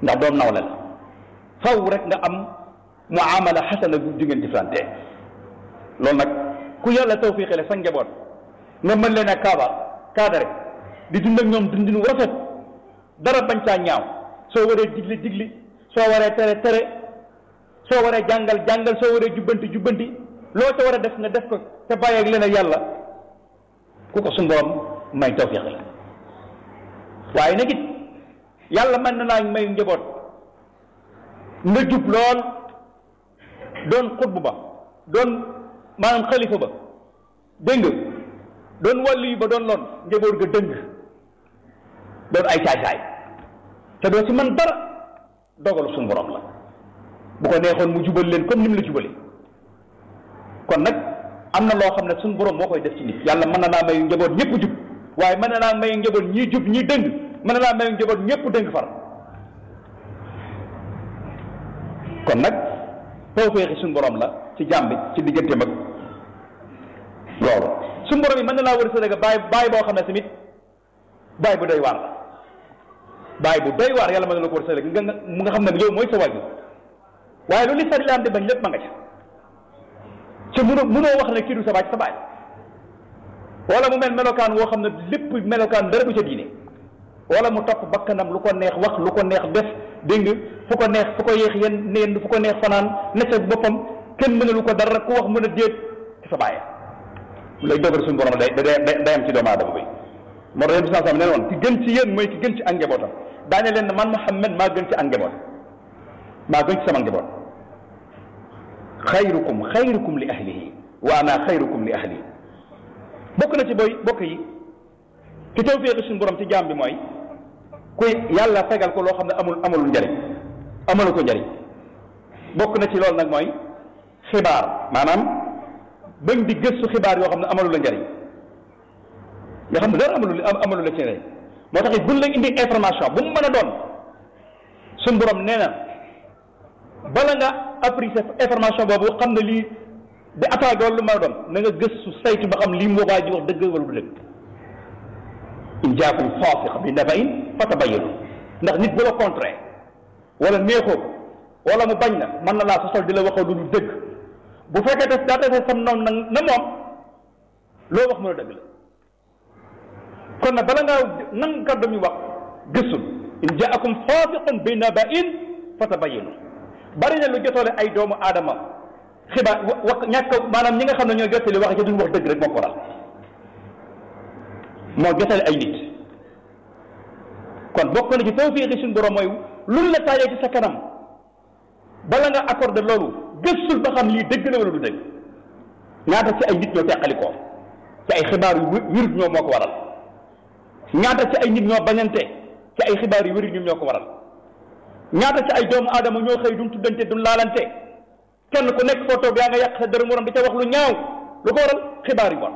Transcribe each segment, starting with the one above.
ndax doom nawle la faw rek nga am muamala xasana bu di ngeen jëflante loolu nag ku yàlla tawfiqale sa njaboot nga mën leen a kaaba kaadare di dund ak ñoom dundinu rafet dara bañ caa ñaaw soo waree digli digli soo waree tere tere soo waree jàngal jàngal soo waree jubbanti jubbanti loo ca war a def nga def ko te bàyyi ak leen ak yàlla ku ko suñu borom may tawfiq la waaye nag it yàlla mën na naa may njaboot nga jub lool doon xutbu ba doon maanaam xalifa ba dégg nga doon wàllu yi ba doon loon njaboot ga dëng doon ay caay-caay te doo ci man dara dogalu suñu borom la bu ko neexoon mu jubal leen comme ni mu la jubale kon nag am na loo xam ne suñu borom moo koy def ci nit yàlla mën na naa mayu njaboot ñëpp jub waaye mën na naa mayu njaboot ñii jub ñii dëng mën na naa mayu njaboot ñëpp dëng far kon nag tawféexi suñu borom la ci jàmbi ci diggante mag loolu suñu borom yi mën na laa war a sëdëga bàyyi bàyyi boo xam ne tamit bàyyi bu doy waar la bàyyi bu doy waar yàlla mën na la ko war a sëdëga nga mu nga xam ne yow mooy sa wàjju waaye lu li sari laan di bañ lépp ma nga ca ci mënoo mënoo wax ne kii du sa baay sa baay wala mu mel melokaan woo xam ne lépp melokaan dara du ca diine wala mu topp bakkanam lu ko neex wax lu ko neex def dégg nga fu ko neex fu ko yéex yen neen fu ko neex fanaan ne ca boppam kenn mënalu ko dara ku wax mën a déet ci sa baay lay dogal suñu borom day day day am ci doomu aadama bi moo tax yéen bis sam ne woon ki gën ci yéen mooy ki gën ci ak njabootam daañu leen ne man Muhammad maa gën ci ak njaboot maa gën ci sama njaboot xayrukum xayrukum li ahlihi wa ana xayrukum li ahli bokk na ci booy bokk yi ci tawféexi suñu borom ci jaam bi mooy kuy yàlla fegal ko loo xam ne amul amul njariñ amalu ko njariñ bokk na ci loolu nag mooy xibaar maanaam bañ di gëstu xibaar yoo xam ne amalu la njariñ nga xam ne dara amalu amalu la ci njariñ moo tax it buñ la indi information bu mu mën a doon suñu borom nee na bala nga apprécier information boobu xam ne lii di attaqué wala lu ma doon na nga gëstu saytu ba xam lii mu waa ji wax dëgg wala du dëgg in jaakum faasiq bi naba'in fatabayyanu ndax nit bu la contraire wala neexoo wala mu bañ na mën na laa sosol di la waxal lu du dëgg bu fekkee te daa tase sam noonu nag na moom loo wax mën a dëgg la kon nag bala ngaa nang kàddu mi wax gëstul in jaakum faasiqun bi naba'in fatabayyanu bari na lu jotoole ay doomu aadama xibaar wax ñàkk maanaam ñi nga xam ne ñoo jottali wax ci duñ wax dëgg rek moo ko waral moo jotale ay nit kon bokk na ci tawfiixi suñu borom mooy luñ la taajee ci sa kanam bala nga accordé loolu gëstul ba xam lii dëgg la wala du dëgg ñaata ci ay nit ñoo teqalikoo ci ay xibaar yu wérut ñoo moo ko waral ñaata ci ay nit ñoo bañante ci ay xibaar yu wérut ñoom ñoo ko waral ñaata ci ay doomu aadama ñoo xëy duñ tuddante duñ laalante kenn ku nekk foo toog yaa nga yàq sa dërëm morom di ca wax lu ñaaw lu ko waral xibaar yu bon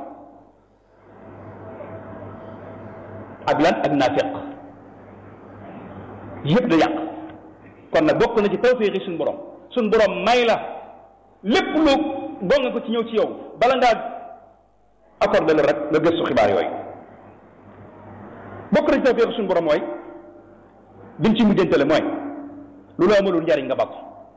ak lan ak naafiq yëpp da yàq kon nag bokk na ci tawfiixi suñu borom suñu borom may la lépp lu boo nga ko ci ñëw ci yow bala ngaa accordé la rek nga gëstu xibaar yooyu bokk na ci tawfiixi suñu borom mooy biñ ci mujjantale mooy lu la amalul njariñ nga bakk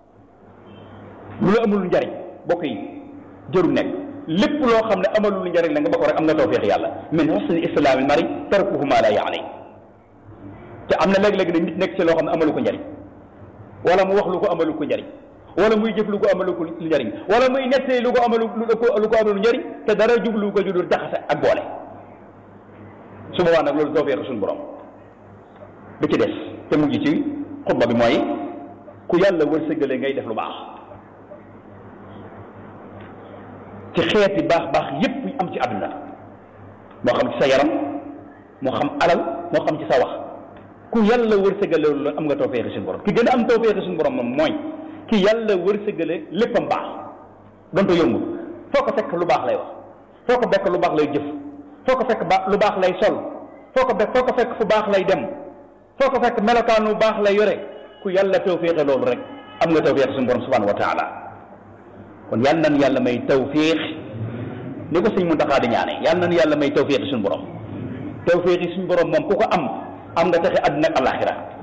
lu la amalul njariñ bokk yi jëru nekk lépp loo xam ne amalul njariñ la nga bakk rek am nga tawfiix yàlla min husni islaamil mari tarkuhu ma la yaani te am na léeg-léeg ne nit nekk ci loo xam ne amalu ko njariñ wala mu wax lu ko amalu ko njariñ wala muy jëf lu ko amalu ko njariñ wala muy nettee lu ko amalu lu ko amalu njariñ te dara jublu ko judul jaxase ak boole su boobaa nag loolu tawfiix suñu borom bi ci des te mujj ci xutba bi mooy ku yàlla wërsëgale ngay def lu baax ci xeeti baax baax yépp yu am ci àdduna moo xam ci sa yaram moo xam alal moo xam ci sa wax ku yàlla wërsëgale loolu am nga tawfeexi suñu borom ki gën a am tawfeexi suñu borom moom mooy ki yàlla wërsëgale léppam baax donte yombul foo ko fekk lu baax lay wax foo ko fekk lu baax lay jëf foo ko fekk ba lu baax lay sol foo ko fekk foo ko fekk fu baax lay dem foo ko fekk melokaanu baax lay yore ku yàlla tawféexe loolu rek am nga tawféex suñu borom subhanahu wa taala kon yal nan yàlla may tawféex ni ko sëñ Muntaxa di ñaane yal nan yàlla may tawféex suñu borom tawféex suñu borom moom ku ko am am nga texe àdduna ak alaxira